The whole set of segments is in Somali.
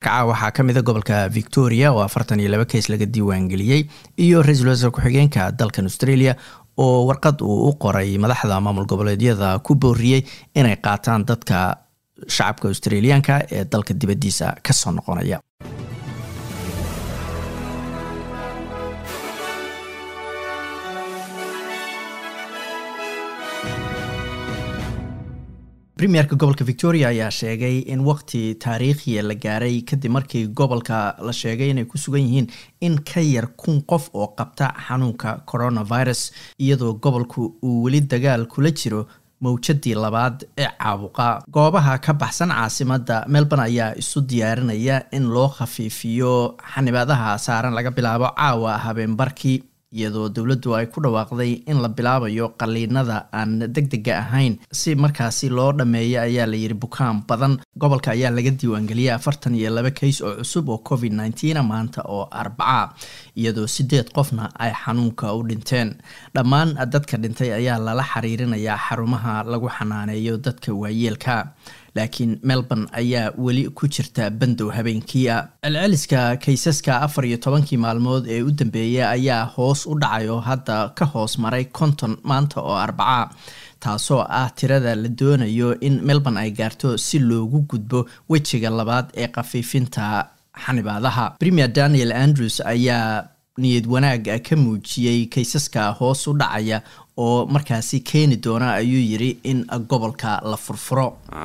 kaca waxaa ka mida gobolka victoria oo afartan iyo laba keys laga diiwaangeliyey iyo ra-iisul wasaar ku-xigeenka dalkan australia oo warqad uu u qoray madaxda maamul goboleedyada ku booriyey inay qaataan dadka shacabka australiyaanka ee dalka dibaddiisa kasoo noqonaya premierka gobolka victoria ayaa sheegay in waqti taariikhiya la gaaray kadib markii gobolka la sheegay inay ku sugan yihiin in ka yar kun qof oo qabta xanuunka coronavirus iyadoo gobolku uu weli dagaal kula jiro mawjadii labaad ee caabuqa goobaha ka baxsan caasimada melbourne ayaa isu diyaarinaya in loo khafiifiyo xanibaadaha saaran laga bilaabo caawa habeenbarkii iyadoo dowladdu ay ku dhawaaqday in la bilaabayo qaliinada aan deg dega ahayn si markaasi loo dhammeeyo ayaa la yidhi bukaan badan gobolka ayaa laga diiwaangeliyay afartan iyo laba kays oo cusub oo covid nneteen maanta oo arbaca iyadoo sideed qofna ay xanuunka u dhinteen dhammaan dadka dhintay ayaa lala xiriirinayaa xarumaha lagu xanaaneeyo dadka waayeelka laakiin melbourne ayaa weli ku jirta bandow habeenkiia celceliska kaysaska afar iyo tobankii maalmood ee u dambeeyay ayaa hoos u dhacay oo hadda ka hoos maray konton maanta oo arbaca taasoo ah tirada la doonayo in melbourne ay gaarto si loogu gudbo wejiga labaad ee khafiifinta xanibaadaha premier daniel andrews ayaa niyad wanaag ka muujiyey kaysaska hoos u dhacaya oo markaasi keeni doona ayuu yiri in gobolka la furfuro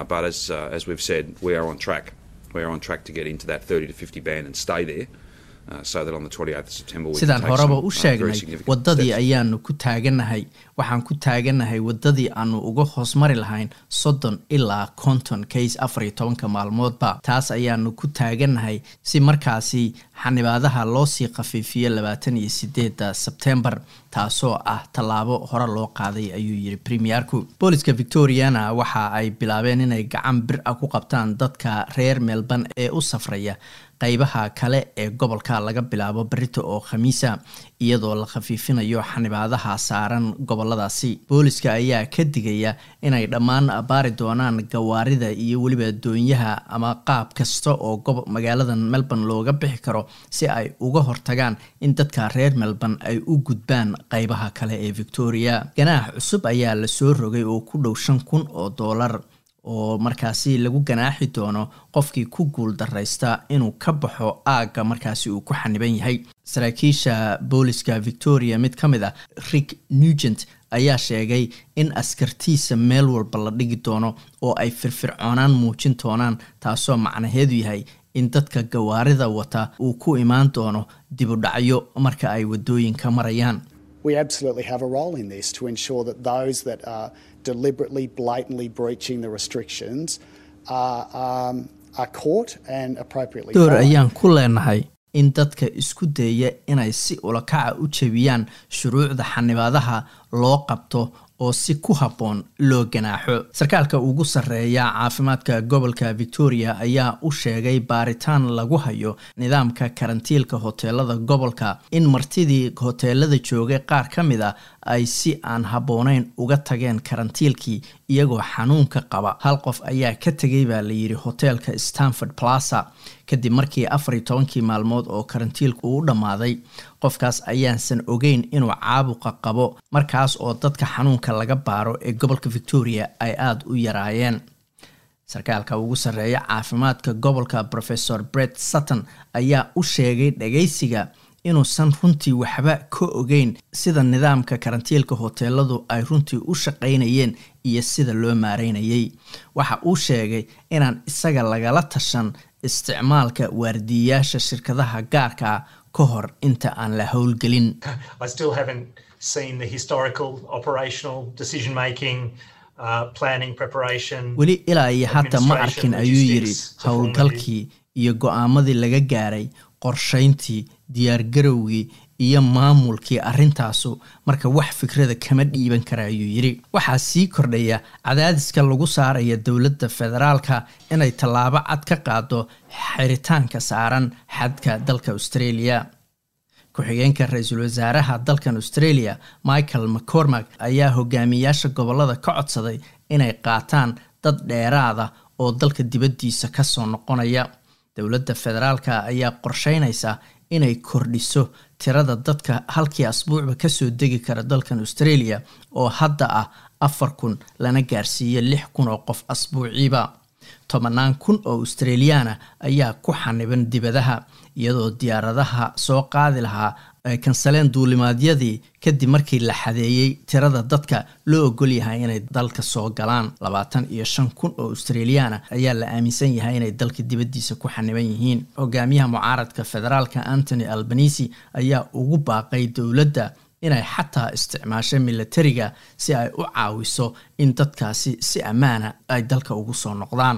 sidaan horeba u sheegnay wadadii ayaanu ku taaganahay waxaan ku taaganahay wadadii aanu uga hoosmari lahayn soddon ilaa konton kays afar iyo tobanka maalmoodba taas ayaanu ku taaganahay si markaasi xanibaadaha loosii khafiifiyo labaatan iyo sideeda sebtembar taasoo ah tallaabo hore loo qaaday ayuu yiri premierku booliska victoriana waxa ay bilaabeen inay gacan bir ah ku qabtaan dadka reer melbourne ee u safraya qeybaha kale ee gobolka laga bilaabo berito oo khamiisa iyadoo la khafiifinayo xanibaadaha saaran goboladaasi booliska ayaa ka digaya inay dhammaan baari doonaan gawaarida iyo weliba doonyaha ama qaab kasta oo magaaladan melbourne looga bixi karo si ay uga hortagaan in dadka reer melbourne ay u gudbaan qeybaha kale ee victoria ganaax cusub ayaa lasoo rogay oo ku dhow shan kun oo doolar oo markaasi lagu ganaaxi doono qofkii ku guul daraysta inuu ka baxo aagga markaasi uu ku xaniban yahay saraakiisha booliska victoria mid ka mid a rick nugent ayaa sheegay in askartiisa meel walba la dhigi doono oo ay firfircoonaan muujin doonaan taasoo macnaheedu yahay in dadka gawaarida wata uu ku imaan doono dibudhacyo marka ay wadooyinka marayaan deliberately, blatantly breaching the restrictions are, um, are caught and appropriately. door ayaan ku leenahay in dadka isku dayaya inay si ulakaca u jebiyaan shuruucda xanibaadaha loo qabto oo si ku habboon loo ganaaxo sarkaalka ugu sarreeya caafimaadka gobolka victoria ayaa u sheegay baaritaan lagu hayo nidaamka karantiilka hoteelada gobolka in martidii hoteelada joogay qaar ka mid a ay si aan habboonayn uga tageen karantiilkii iyagoo xanuunka qaba hal qof ayaa ka tegay baa layidhi hoteelka stanford plaza kadib markii afar iyo tobankii maalmood oo karantiilku uu dhammaaday qofkaas ayaansan ogeyn inuu caabuqa qabo markaas oo dadka xanuunka laga baaro ee gobolka victoria ay aada u yaraayeen sarkaalka ugu sarreeya caafimaadka gobolka professor bret sutton ayaa u sheegay dhagaysiga inuusan runtii waxba ka ogeyn sida nidaamka karantiilka hoteeladu ay runtii u shaqaynayeen iyo sida loo maareynayay waxa uu sheegay inaan isaga lagala tashan isticmaalka waardiyayaasha shirkadaha gaarka ah ka hor inta aan la howlgelin weli ilaa iyo hadda ma arkin ayuu yidhi howlgalkii iyo go-aamadii laga gaaray qorshayntii diyaargarowgii iyo maamulkii arrintaasu marka wax fikrada kama dhiiban kara ayuu yidhi waxaa sii kordhaya cadaadiska lagu saaraya dowladda federaalka inay tallaabo cad ka qaado xiritaanka saaran xadka dalka australia ku-xigeenka ra-iisul wasaaraha dalkan australia michael mccormack ayaa hogaamiyaasha gobolada ka codsaday inay qaataan dad dheeraada oo dalka dibaddiisa kasoo noqonaya dowladda federaalka ayaa qorsheynaysa inay kordhiso tirada dadka halkii asbuucba kasoo degi kara dalkan australia oo hadda ah afar kun lana gaarsiiyo lix kun oo qof asbuuciiba tobanaan kun oo australiyaana ayaa ku xaniban dibadaha iyadoo diyaaradaha soo qaadi lahaa ay kansaleen duulimaadyadii kadib markii la xadeeyey tirada dadka loo ogol yahay inay dalka soo galaan labaatan iyo shan kun oo australiyaana ayaa la aaminsan yahay inay dalka dibaddiisa ku xaniban yihiin hogaamiyaha mucaaradka federaalka antony albanisi ayaa ugu baaqay dowladda inay xataa isticmaasho milatariga si ay u caawiso in dadkaasi si ammaana ay dalka ugu soo noqdaan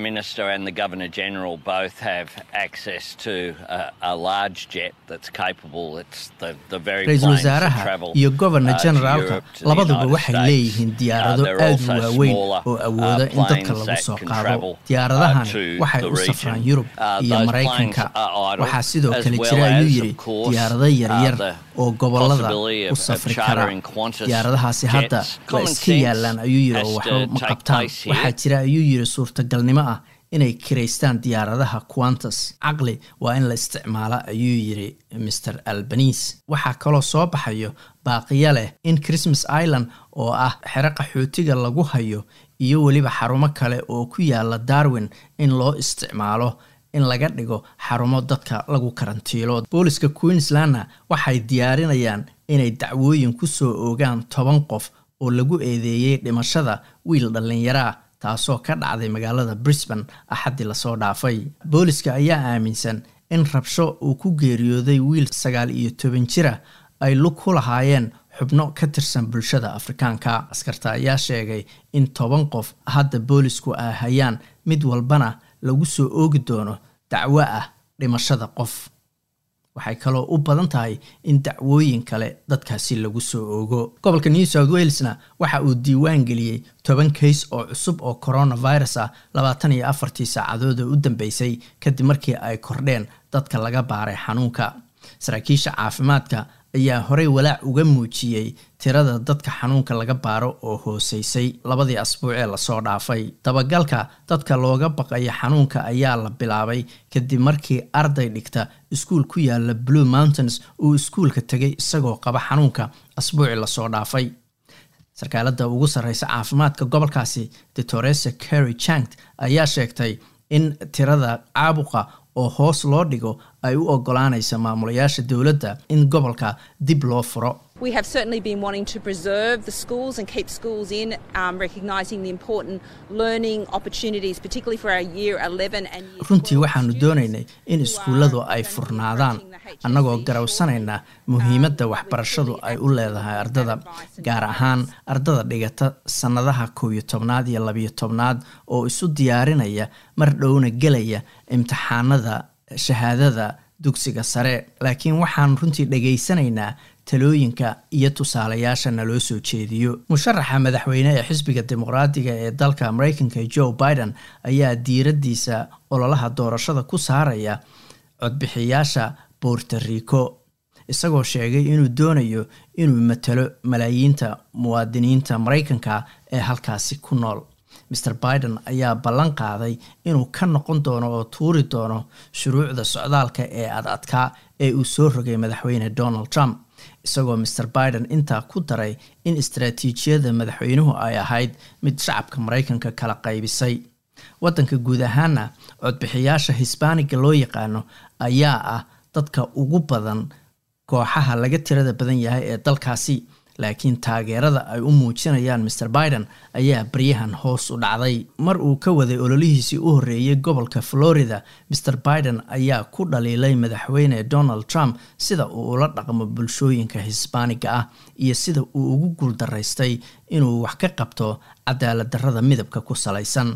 ra-iisul wasaaraha iyo governor generaalka labaduba waxay leeyihiin diyaarado aad u waaweyn oo awooda in dadka lagu soo qaado diyaaradahani waxay u safraan yurub iyo maraykanka waxaa sidoo kale jira ayuu yidhi diyaarado yaryar oo gobolada u safri kara diyaaradahaasi hadda waa iska yaalaan ayuu yidhi oo waxba ma qabtaan waxaa jira ayuu yidhi suurtagalnimo ah inay kiraystaan diyaaradaha quantas caqli waa in la isticmaala ayuu yidhi mr albanis waxaa kaloo soo baxayo baaqiyo leh in christmas island oo ah xero qaxootiga lagu hayo iyo weliba xarumo kale oo ku yaala darwin in loo isticmaalo in laga dhigo xarumo dadka lagu karantiilo booliska queenslandna waxay diyaarinayaan inay dacwooyin ku soo oogaan toban qof oo lagu eedeeyey dhimashada wiil dhallinyaraa taasoo ka dhacday magaalada brisbane axaddii lasoo dhaafay booliska ayaa aaminsan in rabsho uu ku geeriyooday wiil sagaal iyo toban jira ay lug ku lahaayeen xubno ka tirsan bulshada afrikaanka askarta ayaa sheegay in toban qof hadda boolisku ay hayaan mid walbana lagu soo oogi doono dacwo ah dhimashada qof waxay kaloo u badan tahay in dacwooyin kale dadkaasi lagu soo oogo gobolka new south walesna waxa uu diiwaan geliyey toban kays oo cusub oo coronavirus ah labaatan iyo afartii saacadood oo u dambeysay kadib markii ay kordheen dadka laga baaray xanuunka saraakiisha caafimaadka ayaa horey walaac uga muujiyey tirada dadka xanuunka laga baaro oo hooseysay labadii asbuuc ee lasoo dhaafay dabagalka dadka looga baqayo xanuunka ayaa la bilaabay kadib markii arday dhigta iskuul ku yaala blue mountains uu iskuulka tegay isagoo qaba xanuunka asbuucii lasoo dhaafay sarkaalada ugu sarreysa caafimaadka gobolkaasi doctoresa carry changt ayaa sheegtay in tirada caabuqa oo hoos loo dhigo ay u ogolaanaysa maamulayaasha dowladda in gobolka dib loo furo We have certainly been wanting to preserve the schools and keep schools in, um, recognising the important learning opportunities, particularly for our year 11 and year runtii waxaanu doonaynay in iskuulladu ay furnaadaan annagoo garawsanayna muhiimadda waxbarashadu ay u leedahay ardada gaar ahaan ardada dhigata sannadaha kow iyo tobnaad iyo labiyo tobnaad oo isu diyaarinaya mar dhowna gelaya imtixaanada shahaadada dugsiga sare laakiin waxaan runtii dhegaysanaynaa talooyinka iyo tusaalayaasha naloo soo jeediyo musharaxa madaxweyne ee xisbiga dimuqraadiga ee dalka mareykanka joe biden ayaa diiraddiisa ololaha doorashada ku saaraya codbixiyaasha borto rico isagoo sheegay inuu doonayo inuu matalo malaayiinta muwaadiniinta mareykanka ee halkaasi ku nool mr biden ayaa ballan qaaday inuu ka noqon doono oo tuuri doono shuruucda socdaalka ee ad adkaa ee uu soo rogay madaxweyne donald trump isagoo mr biden intaa ku daray in istaraatiijiyada madaxweynuhu ay ahayd mid shacabka mareykanka kala qaybisay waddanka guud ahaana codbixiyaasha hisbaaniga loo yaqaano ayaa ah dadka ugu badan kooxaha laga tirada badan yahay ee dalkaasi laakiin taageerada ay u muujinayaan mr biden ayaa baryahan hoos u dhacday mar uu ka waday ololihiisii u horreeyey gobolka florida mr biden ayaa ku dhaliilay madaxweyne donald trump sida uu ula dhaqmo bulshooyinka hisbaaniga ah iyo sida uu ugu guuldaraystay inuu wax ka qabto cadaalad darrada midabka ku salaysan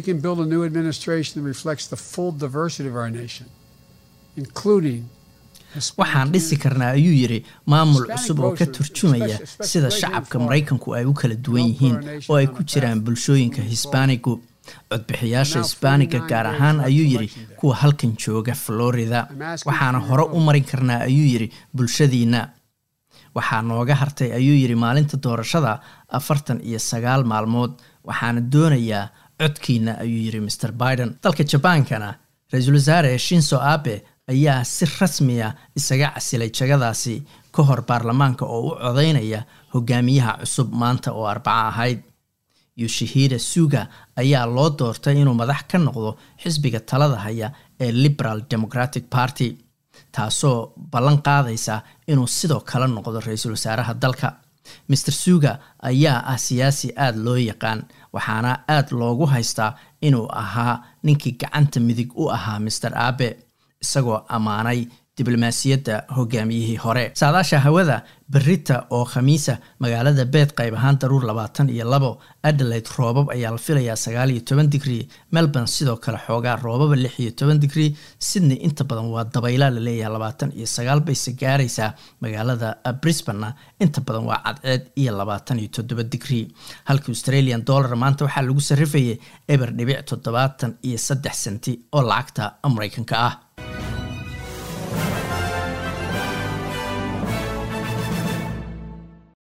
waxaan dhisi karnaa ayuu yidhi maamul cusub oo ka turjumaya sida shacabka maraykanku ay u kala duwan yihiin oo ay ku jiraan bulshooyinka hisbaanigu codbixiyaasha hisbaaniga gaar ahaan ayuu yidhi kuwa halkan jooga florida waxaana hore u marin karnaa ayuu yidhi bulshadiinna waxaa nooga hartay ayuu yidhi maalinta doorashada afartan iyo sagaal maalmood waxaana doonayaa codkiina ayuu yidhi mr biden dalka jabaankana ra-iisul wasaare shinso abe ayaa si rasmiya isaga casilay jagadaasi ka hor baarlamaanka oo u codeynaya hogaamiyaha cusub maanta oo arbaco ahayd yoshihida suga ayaa loo doortay inuu madax ka noqdo xisbiga talada haya ee liberal democratic party taasoo ballan qaadaysa inuu sidoo kale noqdo ra-iisul wasaaraha dalka master suga ayaa ah siyaasi aada loo yaqaan waxaana aada loogu haystaa inuu ahaa ninkii gacanta midig u ahaa master abe isagoo ammaanay diblomaasiyadda hogaamiyihii hore saadaasha hawada berita oo khamiisa magaalada beed qayb ahaan daruur labaatan iyo labo adelaide roobab ayaa la filayaa sagaal iyo toban digrii melbourne sidoo kale xoogaa roobaba lix iyo toban digrii sydney inta badan waa dabayla laleeyahay labaatan iyo sagaal bayse gaaraysaa magaalada brisbane inta badan waa cadceed iyo labaatan iyo toddoba digrii halka australian dollar maanta waxaa lagu sarrifayay eber dhibic toddobaatan iyo saddex senti oo lacagta mareykanka ah